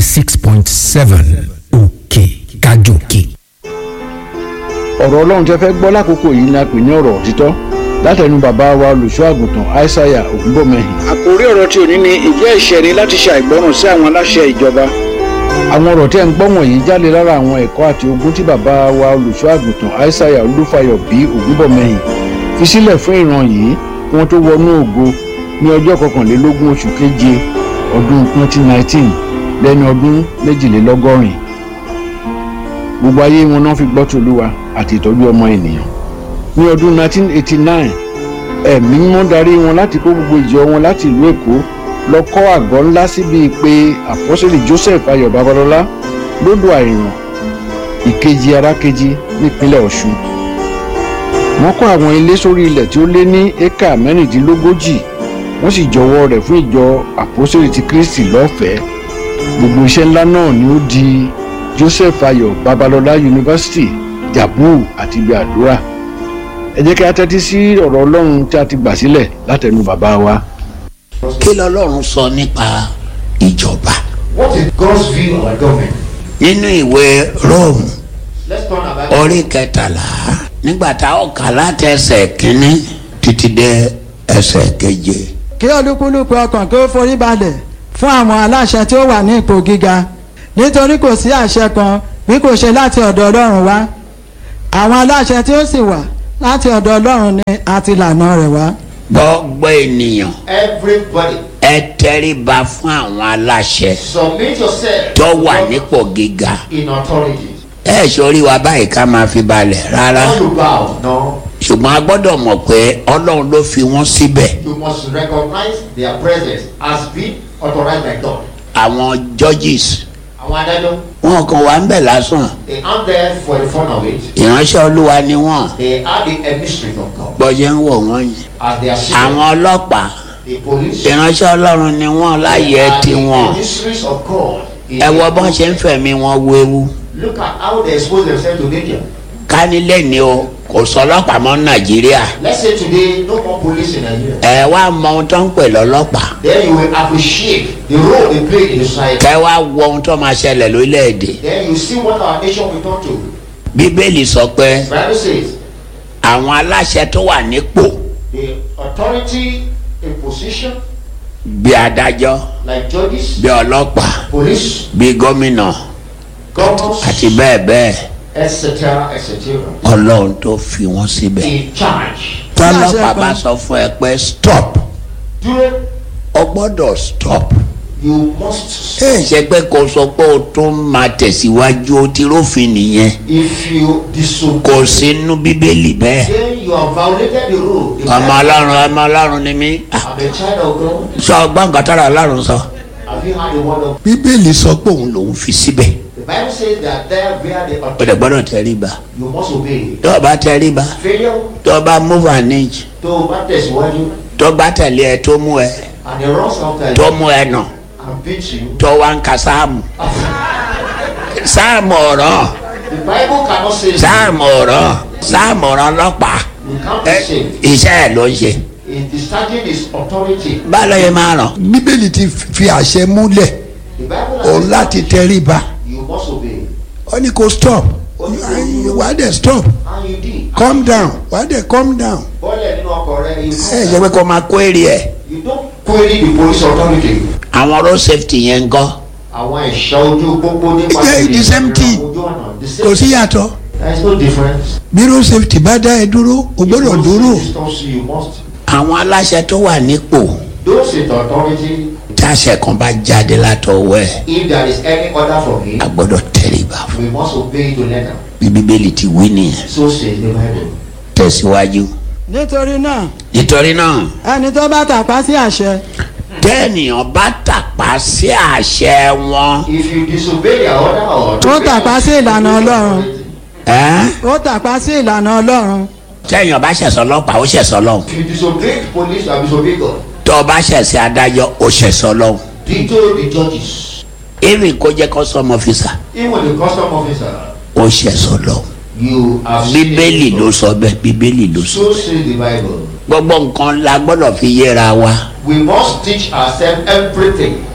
six point seven òkè kájòkè. ọ̀rọ̀ ọlọ́run tẹ́ fẹ́ gbọ́ lákòókò yìí ni a pè ní ọ̀rọ̀ òtítọ́ látẹnu bàbá wa olùṣọ́ àgùntàn aishaiya ògúnbọ̀mẹ́hìn. àkórí ọ̀rọ̀ tí ò ní ni ìjẹ́ ẹ̀ṣẹ̀ ni láti ṣe àìgbọràn sí àwọn aláṣẹ ìjọba. àwọn ọ̀rọ̀ tí ẹ̀ ń gbọ́ wọ̀nyí jáde lára àwọn ẹ̀kọ́ àti ogun tí bàbá wa olùṣọ́ àgùntàn aishaiya olúfayọ bí ògúnbọ̀mẹ́hìn fi sílẹ̀ fún ìran yìí kí wọ́n tó wọnú ògo ní ọjọ́ kọkànlélógún oṣù keje ọdún 2019 lẹ́ni ọdún méjìlélọ́gọ́rin gbogbo ayé wọn náà fi gbọ́ tòlúwa àti ìtọ́jú ọmọ ènìyàn ní ọdún 1989 ẹ̀mí mímọ́ darí wọn láti kó gbogbo ìjọ wọn láti ìlú èkó lọ kọ́ àgọ́ ńlá síbi pé àpọ́sẹ̀lì joseph ayọ̀ babalọ́lá lódò àìràn ìkejì arákejì nípínlẹ̀ ọ̀ṣun wọ́n kọ́ àwọn ilé sórí ilẹ̀ tí ó lé ní éka mẹ́rìndínlógójì wọ́n sì jọwọ́ rẹ̀ fún ìjọ àpọ́sẹ̀lì ti kristi lọ́fẹ̀ẹ́ gbogbo iṣẹ́ ńlá náà ni ó di joseph ayọ̀ babalọ́lá yunifásitì jabu àti ibi àdúrà ẹ jẹ́ kí a tẹ́tí sí ọ̀rọ̀ ọlọ́run tí a ti gbà sílẹ̀ látẹnu bàbá wa. kí lọ́lọ́run sọ nípa ìjọba What is God's view of our government? nínú ìwé rome Let's turn our Bible. orí kẹtàlá nígbà tá a kà láti ẹsẹ̀ kínní títí dé ẹsẹ̀ keje kí olúkúlùkù ọkàn kí ó forí balẹ̀ fún àwọn aláṣẹ tí ó wà ní ipò gíga nítorí kò sí àṣẹ kan bí kò ṣe láti ọ̀dọ̀ ọlọ́run wá àwọn aláṣẹ tí ó sì wà láti ọ̀dọ̀ ọlọ́run ni àti ìlànà rẹ̀ wá. gbogbo ènìyàn Everybody, ẹ tẹríba fún àwọn aláṣẹ submit yourself tó to wà God nípò gíga in authority. ẹ sórí wa báyìí ká máa fi balẹ̀ rárá Not to bow, no. ṣùgbọ́n a gbọ́dọ̀ mọ̀ pé ọlọ́run ló fi wọ́n síbẹ̀ You must recognize their presence as being authorized by God. àwọn judges Àwọn adájọ́, wọn kàn wá ń bẹ̀ lásán they aren't there for the fun of it. ìránṣẹ́ olúwa ni wọ́n They are the emissaries of God. gbọ́jẹ́ ń wọ̀ wọ́n yìí As they are àwọn seen, ọlọ́pàá the police, ìránṣẹ́ ọlọ́run ni wọ́n láyé they are tiwọn the emissaries of God. in ẹ wo the bọ́n ṣe ń fẹ̀mí wọn wéwu Look at how they expose themselves to danger. ká nílé ni o kò sọ ọlọ́pàá mọ́ nàìjíríà Let's say today, no more police in Nigeria. ẹ wá mọ ohun tó ń pè lọ́lọ́pàá Then you will appreciate the role they play in the society. kẹ wá wo ohun tó máa ṣẹlẹ̀ lórílẹ̀‐èdè Then you see what our nation will turn to. bíbélì sọ pé Bible says àwọn aláṣẹ tó wà nípò the authority in position, bí adájọ́ like judges, bí ọlọ́pàá police, bí gómìnà governors, àti bẹ́ẹ̀ bẹ́ẹ̀ etc., etc., ọlọ́run tó fi wọ́n síbẹ̀ in charge. tọ́lọ́pàá bá sọ fún ẹ pé stop Dúró, o gbọ́dọ̀ stop you must. ẹ ṣe pé kò sọ pé o tún máa tẹ̀síwájú o ti rófin nìyẹn If you disobey, kò sínú bíbélì bẹ́ẹ̀ then you have violated the rule. The ọmọ Bible- ọlọ́run ọmọ ọlọ́run ni mí Ah, I'm a child of God. sọ ọgbọ́n nǹkan tára ọlọ́run sọ. Have you heard the word of bíbélì sọ pé òun lòún fi síbẹ̀ The Bible says that there where the o authority, dẹ̀ gbọ́dọ̀ tẹríba you must obey. tó o bá tẹríba Failure tó o bá move an inch tó o bá tẹ̀síwájú tó o bá tẹ̀lé ẹ tó mú ẹ and the runs after tó you mú ẹ nà and beat you. tó wá ń ka sáàmù sáàmù ọ̀rọ̀ The Bible cannot say sáàmù ọ̀rọ̀ sáàmù ọ̀rọ̀ ọlọ́pàá you can't ẹ be saved. iṣẹ́ ẹ̀ ló ń ṣe. In discharging his authority, báwo yẹn máa ràn. bíbélì ti fi àṣẹ múlẹ̀ the Bible òun has láti tẹríba you must obey. ó ní kó stop wà á dẹ̀ stop And you did. calm down wà á dẹ̀ calm down. Bọ́lẹ̀ nínú ọkọ̀ rẹ, you ẹ ṣe pé kó máa kó èrè ẹ. you don't query the police authority. àwọn road safety yẹn ń gọ́. Àwọn ẹ̀ṣọ́ ojú pópó nípa It's the same thing. ojú ọ̀nà. The kò same sí yàtọ̀ There is no difference. bí road safety bá dá ẹ dúró o gbọ́dọ̀ If dúró. police distance you, you must. àwọn aláṣẹ tó wà nípò Those with authority, táṣẹ kan bá jáde látọwọ́ ẹ̀ if there is any order from him, a gbọ́dọ̀ tẹríba fún we must obey to letter. bí bíbélì ti wí nìyẹn So says the Bible. tẹ̀síwájú. nítorí náà nítorí náà ẹni tó bá tàpá sí àṣẹ tẹ́nìyàn bá tàpá sí àṣẹ wọn If you disobey their order or Ó tàpá sí ìlànà Ọlọ́run. ẹ́ ó tàpá sí ìlànà ọlọ́run tẹ́yìn ọba ṣẹ̀sọ́ ọlọ́pàá ó ṣẹ̀sọ́ lọ́hùn If you disobey the police, you have disobeyed God. tó ọba ṣẹ̀sẹ̀ adájọ́ ó ṣẹ̀sọ́ lọ́hùn Dito the judges, even kó jẹ́ custom officer even the custom officer, ó ṣẹ̀sọ́ lọ́hùn you have bíbélì sinned. ló sọ bẹ́ẹ̀ bíbélì ló sọ So says the Bible. gbogbo nǹkan la gbọ́dọ̀ fi yéra wa We must teach ourselves everything.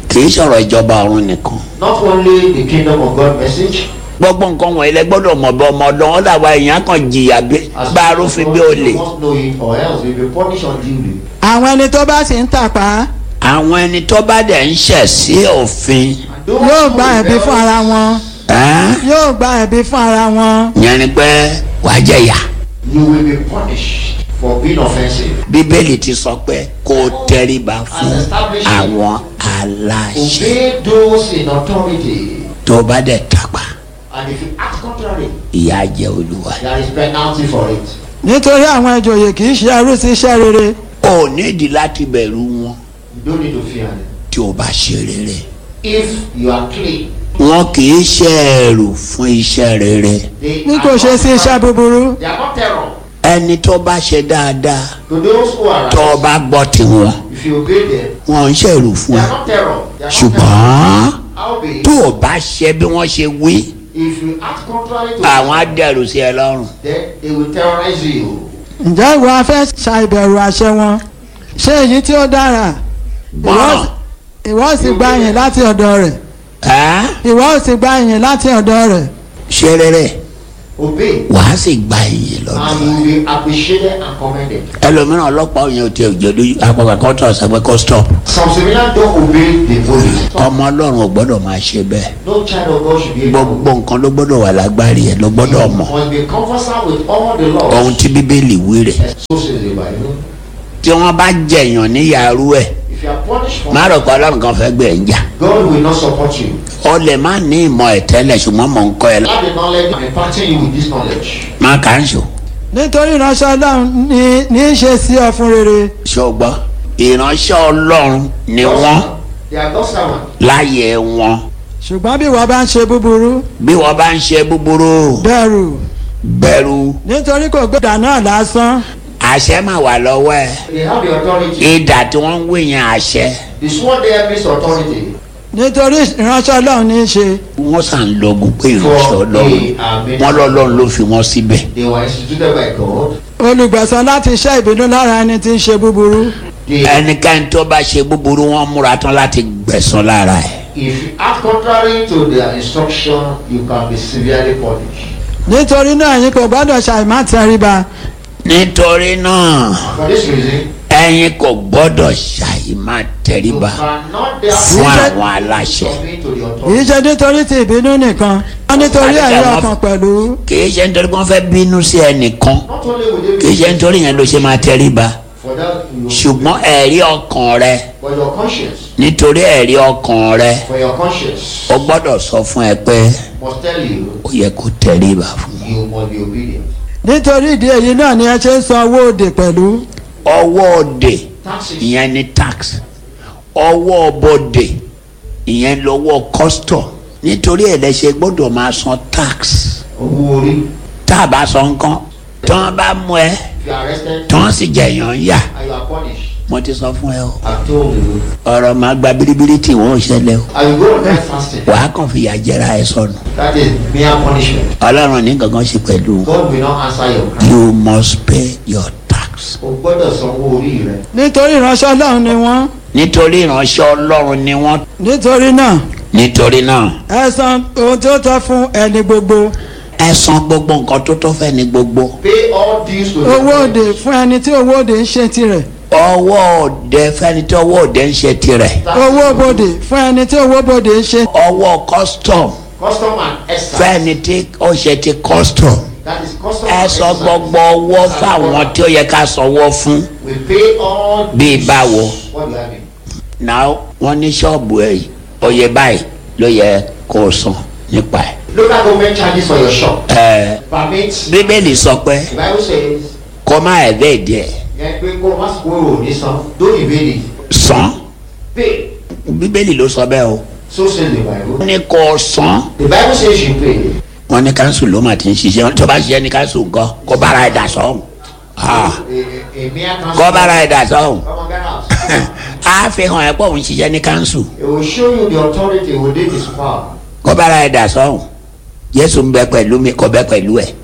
kì í sọ̀rọ̀ ìjọba ọ̀run nìkan Not only the kingdom of God message, gbogbo nǹkan wọ̀nyí lẹ gbọ́dọ̀ mọ̀ bọ́ ọmọ ọdún wọn làwọn èèyàn kan jìyà bí as bá a people rúfin of bí God, olè. you must know it or else you'll be punished unduly. àwọn ẹni tó bá sì ń tàpá àwọn ẹni tó bá dẹ̀ ń ṣẹ̀ sí òfin And those yóò who gba ẹ̀bi rebel, fún ara wọn ẹ́n, yóò gba ẹ̀bi fún ara wọn. yẹn ni pé wàá jẹ̀yà You will be punished for being offensive. bíbélì ti sọ pé kó o tẹríba fún àwọn aláṣẹ Obey those in authority. tó bá dẹ̀ tàpá And if you act contrary, ìyà jẹ olúwa. there is penalty for it. nítorí àwọn ìjòyè kì í ṣe ẹrú sí iṣẹ́ rere o nídìí láti bẹ̀rù wọn You don't need to fear them. tí o bá ṣe rere. If you are clean, wọn kì í ṣe ẹrù fún iṣẹ́ rere. they bí are kò ṣe not sí iṣẹ́ terror. búburú They are not terror. ẹni tó bá ṣe dáadáa To those who are tó o righteous, bá gbọ́ tiwọn if you obey them, wọn ń ṣèrù fún they ẹ. are not terror. They are not terror. ṣùgbọ́n Howbeit, tó o bá ṣe bí wọ́n ṣe wí if you act contrary to àwọn á them, dẹ̀rù sí ẹ lọ́rùn. then they will terrorize you. ǹjẹ́ ìwọ afẹ́ ṣàìbẹ̀rù àṣẹ wọn ṣé èyí tí ó dára gbọ́ràn ìwọ sì gba ìyìn láti ọ̀dọ̀ rẹ̀ ẹ́ ìwọ sì gba ìyìn láti ọ̀dọ̀ rẹ̀ ṣe rere Obey, wàá sì gba ìyìn and lọ́dọ̀. you will be appreciated and commended. ẹlòmíràn ọlọ́pàá òyìn ò tí ò jẹ́ lójú apapọ̀ kan tó ọ̀sẹ̀ pé kó stop. Some civilians don't obey the police. ọmọ ọlọ́run ò gbọ́dọ̀ máa ṣe bẹ́ẹ̀. No child of God should be able gbogbo nǹkan ló gbọ́dọ̀ wà lágbárí ẹ̀ ló gbọ́dọ̀ mọ̀. must be conversant with all the laws. ohun tí bíbélì wí rẹ̀. So says the Bible. tí wọ́n bá jẹ̀yàn ní yàrá ẹ̀ If you are punished for má rò pé ọlọ́run kan fẹ́ gbé ẹ̀ ń jà. God will not support you. o lè má ní ìmọ̀ ẹ̀ tẹ́lẹ̀ ṣùgbọ́n mò ń kọ́ ẹ. Have the knowledge and imparting you with this knowledge. má kà ń ṣò. nítorí ìránṣẹ́ ọlọ́run ní ní í ṣe sí ọ fún rere ṣé o gbọ́. ìránṣẹ́ ọlọ́run ni wọ́n They are God's servants. láyé wọn. ṣùgbọ́n bí ìwọ bá ń ṣe búburú bí wọ́n bá ń ṣe búburú bẹ̀rù bẹ̀rù nítorí kò gbọ́dọ̀ náà lásán àṣẹ máa wà lọ́wọ́ ẹ̀. They have the authority. ìdà tí wọ́n ń wé yẹn àṣẹ. The sword there means authority. nítorí ìránṣẹ́ ọlọ́run ní í ṣe wọ́n sàn lọ́gùn pé ìránṣẹ́ For ọlọ́run they are made- wọ́n lọ́lọ́run ló fi wọ́n síbẹ̀. They were instituted by God. olùgbẹ̀san láti ṣẹ́ ìbínú lára ẹni tí ń ṣe búburú They, ẹnikẹ́ni tó bá ṣe búburú wọn múra tán láti gbẹ̀san lára ẹ̀. if you act contrary to their instruction, you can be severely punished. nítorí náà ẹ̀yin kò gbọ́dọ̀ ṣàìmá tẹríba nítorí náà For this reason, ẹ̀yin kò gbọ́dọ̀ ṣàì máa you tẹríba cannot fún therefore àwọn aláṣẹ. submit to the kì í authority. ṣe nítorí ti ìbínú nìkan wọ́n nítorí ẹ̀rí ọkàn pẹ̀lú kì í ṣe nítorí wọ́n fẹ́ bínú sí ẹnìkan Not only will kì í they ṣe be nítorí yẹn ló ṣe máa tẹríba for that, you ṣùgbọ́n ẹ̀rí ọkàn rẹ for your conscience, nítorí ẹ̀rí ọkàn rẹ for your conscience ó gbọ́dọ̀ sọ fún ẹ pé must tell you ó yẹ kó tẹríba fún wọn. you must be obedient. nítorí ìdí èyí náà ni ẹ ṣe ń san owó òde pẹ̀lú ọwọ́ òde Taxes. ìyẹn ni tax ọwọ́ bòde ìyẹn lọ́wọ́ custom nítorí ẹ̀ lẹ ṣe gbọ́dọ̀ máa san tax Owó orí. tá a bá san nǹkan tí wọ́n bá mú ẹ If you are arrested tí wọ́n sì jẹ̀yàn yà and you are punished, mo ti sọ fún ẹ o I've told you. ọ̀rọ̀ máa gba biribiri tí wọ́n ò ṣẹlẹ̀ o I will go on night fasting. wàá kàn fìyà jẹra ẹ sọnù That is mere punishment. ọlọ́run ní gangan ṣe pẹ̀lú God will not answer your cry. you must pay your tax O gbọ́dọ̀ sanwó orí rẹ. nítorí ìránṣẹ́ ọlọ́run ni wọ́n nítorí ìránṣẹ́ ọlọ́run ni wọ́n nítorí náà nítorí náà ẹ san ohun tó tọ́ fún ẹni gbogbo ẹ san gbogbo nǹkan tó tó fẹ́ ní gbogbo. Pay all dues to the owó òde authorities. fún ẹni tí owó òde ń ṣe tirẹ̀ ọwọ́ òde fẹ́ni tí ọwọ́ òde ń ṣe tirẹ̀ owó bòde fún ẹni tí owó bòde ń ṣe ọwọ́ custom Custom and excise. fẹ́ni tí ó ṣe ti custom That is custom ẹ and sọ excise. gbogbo ọwọ́ fáwọn tí ó yẹ ká sanwó fún We pay all Bí dues. báwo? What do you mean? náà wọ́n ní ṣọ́ọ̀bù ẹ̀ oyè báyìí ló yẹ kó o san nípa ẹ̀. Local government charges for your shop. ẹ Permit. bíbélì sọ pé The Bible says. kó má ẹ̀ bẹ́ẹ̀ díẹ̀ Yẹn pé kó o má sọ pé o ò ní san. Don't evade it. san Pay. bíbélì ló sọ bẹ́ẹ̀ o So says the Bible. wọ́n ní kó o san The Bible says you pay. wọ́n ní káńsù ló mà ti ń ṣiṣẹ́ tó bá ṣiṣẹ́ ní káńsù nǹkan kó bára ẹ̀ dà sọ́hùn A, a, a mere council. kó bára ẹ̀ dà sọ́hùn. Come on, get out. a fi hàn ẹ́ pọ̀ òun ṣiṣẹ́ ní káńsù It will show you the authority within his power. kó bára ẹ̀ dà sọ́hùn Jésù ń bẹ pẹ̀lú mi kò bẹ pẹ̀lú ẹ̀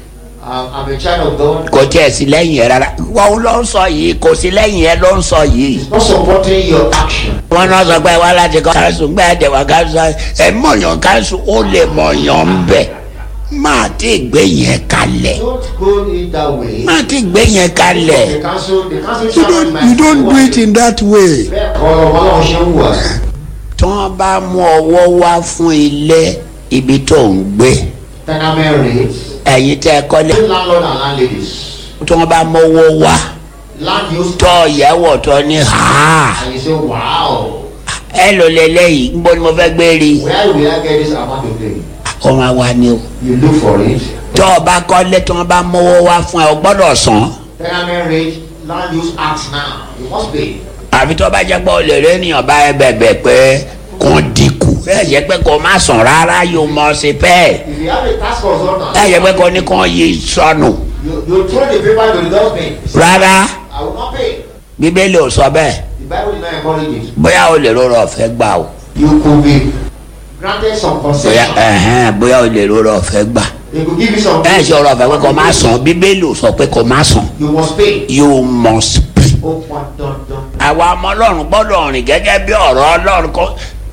I'm, I'm a child of God. kò tiẹ̀ sí lẹ́yìn ẹ rárá wọ́n ló ń sọ yìí kò sí lẹ́yìn ẹ ló ń sọ yìí. It's not supporting your action. wọ́n náà sọ pé wá láti kọ́ káńsù gbé ẹ̀dẹ̀ wá káńsù ẹ̀ mọ̀yàn káńsù ó lè mọ̀yàn ń bẹ̀ máa ti gbé yẹn kalẹ̀ Don't go in that way. máa ti gbé yẹn kalẹ̀ The council, the council You chairman don't, you don't do it in that way. Bẹ́ẹ̀ kọ́ ọmọ ọlọ́run ṣe ń wà. tí wọ́n bá mú ọwọ́ wá fún ilé ibi tó ń gbé Tenement rates. ẹ̀yin tẹ́ ẹ kọ́lé Both landlord and landladies. tí wọ́n bá mú owó wá Land use tọ́ ìyẹ́wò tó ní ha and you say wow. ẹ lò lélẹ́yìí ń bọ́ ni mo fẹ́ gbé rí Where will I get this amount of pay? ó máa wá ní o You look for it. tọ́ ọ bá kọ́lé tí wọ́n bá mú owó wá fún ẹ o gbọ́dọ̀ san Tenement rate. Land use act now. You must pay. àfi tó bá jẹ́ pé o lè rí ènìyàn bá ẹ bẹ̀bẹ̀ pé kò dínkù ẹ jẹ́ pé kò má sàn rárá yóò mọ̀ sí bẹ́ẹ̀ If you have a task consultant, ẹ jẹ́ pé kò ní kàn yí sọnù you, you throw the paper to the dustbin. rárá I will not pay. bíbélì ò sọ bẹ́ẹ̀ The Bible did not encourage it. bóyá o lè rọrọ ọ̀fẹ́ gbà o You could be granted some bóyá concession. ẹ̀hẹ́n bóyá o lè rọrọ ọ̀fẹ́ gbà They could give you some. ẹ ṣe ọ̀rọ̀ ọ̀fẹ́ pé kò má sàn bíbélì ò sọ pé kò má sàn You must pay. you must pay. Ó pọn dandan. àwa ọmọ ọlọ́run gbọ́dọ̀ rìn gẹ́gẹ́ bí ọ̀rọ̀ ọlọ́run kọ́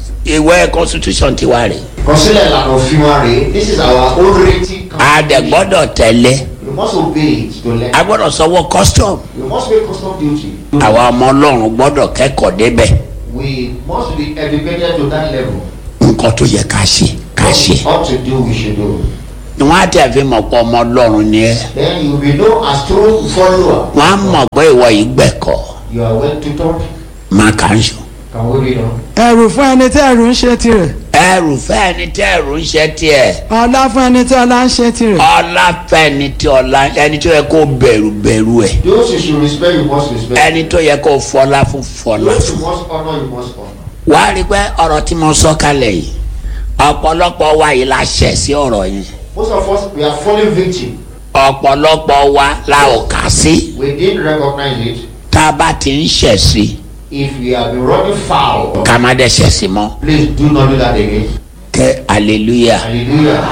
ìwé constitution tiwa rẹ̀ Consider ìlànà òfin wa rèé. This is our own rating. a dẹ̀ gbọ́dọ̀ tẹ̀lé You must obey it to learn. a gbọ́dọ̀ sanwó custom You must pay custom duty. àwa ọmọ ọlọ́run gbọ́dọ̀ kẹ́kọ̀ọ́ débẹ̀ We must be educated to that level. nǹkan tó yẹ ká ṣe ká What ṣe we ought to do, we should do. ni wọ́n á tẹ̀ fi mọ̀ pé ọmọ ọlọ́run ni ẹ́ Then you will be known as true follower. wọ́n á mọ̀ pé ìwọ yìí gbẹ̀kọ́ You are well tutored. máa kà ń sùn. Can we read on? ẹ̀rù fún ẹni tí ẹ̀rù ń ṣe tirẹ̀ ẹrù fẹ́ ẹni tí ẹrù ń ṣe tiẹ̀ ọlá fún ẹni tí ọlá ń ṣe tirẹ̀ ọlá fẹ́ ẹni tí ọlá ẹni tó yẹ kó bẹ̀rù bẹ̀rù ẹ̀ Those you should respect, you must respect. ẹni tó yẹ kó fọlá fún fọlá Those fún. you must honor, you must honor. wàá rí i pé ọ̀rọ̀ tí mo sọ kalẹ̀ yìí ọ̀pọ̀lọpọ̀ wa yìí la ṣẹ̀ sí ọ̀rọ̀ yẹn Most of us, we are falling victim. ọ̀pọ̀lọpọ̀ wa la ò kà sí We didn't recognize it. tá a bá ti ń ṣẹ̀ sí If we have been running foul, ká má dẹ̀ ṣẹ̀ sí mọ́ please do not do that again. kẹ́ hallelujah. Hallelujah.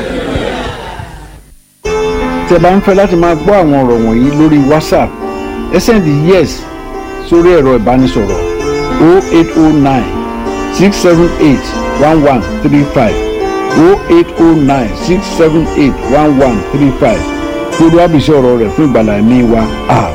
tí ẹ bá ń fẹ́ láti máa gbọ́ àwọn ọ̀rọ̀ wọ̀nyí lórí whatsapp ẹ sẹ́ndì yes sórí ẹ̀rọ ìbánisọ̀rọ̀ 0809 678 1135 0809 678 1135 kí olúwàbísí ọ̀rọ̀ rẹ̀ fún ìgbàlá ẹ̀mí wa àmín.